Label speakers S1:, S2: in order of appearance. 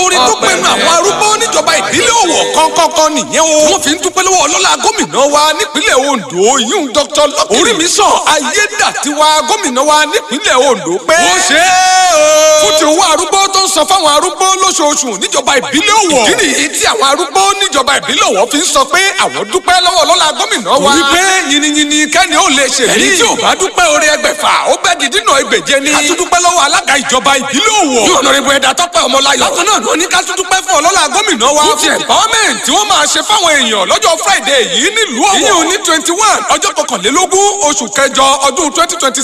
S1: orin tó pinnu àwọn arúgbó níjọba ìbílẹ̀ Ọ̀wọ̀ kọ́ńkọ́ńkọ́ nìyẹn o. wọ́n fi ń dúpẹ́ lọ́wọ́ ọlọ́lá gómìnà wa nípínlẹ̀ Ondo yíyún Dr. Lucky Orímisàn Ayédàtiwa gómìnà wa nípínlẹ̀ Ondo pé. ó ṣe é o. fún ti owó arúgbó tó ń san fáwọn arúgbó lóṣooṣù níjọba ìbílẹ̀ Ọ̀wọ̀. ìdí nìyí tí àwọn arúgbó níjọba ìbílẹ̀ Ọ̀wọ̀ fi ń sọ pé àwọn dúpẹ́ lọ́wọ́ ọlọ́lá gómìnà wa. wípé yìnyínyìnyín kẹ́ni ó lè ṣe mí. ẹni tí ò bá dúpẹ́ orí ẹgbẹ̀fà ó bẹ́ di dínà ẹgbẹ̀je ni. ká tún dúpẹ́ lọ́wọ́ alága ìjọba ìbílẹ̀ Ọ̀wọ̀. yóò nọ ibo ẹ̀dá tọ́pẹ́ ọmọláyọ̀. bákan náà ló ní ká tún dúpẹ́ fún ọlọ́lá gómìnà wa. fún ti empowerment tí wọ́n máa ṣe fáwọn èèyàn lọ́jọ́ Friday yìí nílùú Ọ̀wọ̀. ìyẹn ò ní twenty one ọjọ́ kọkànlélógún oṣù kẹjọ ọdún twenty twenty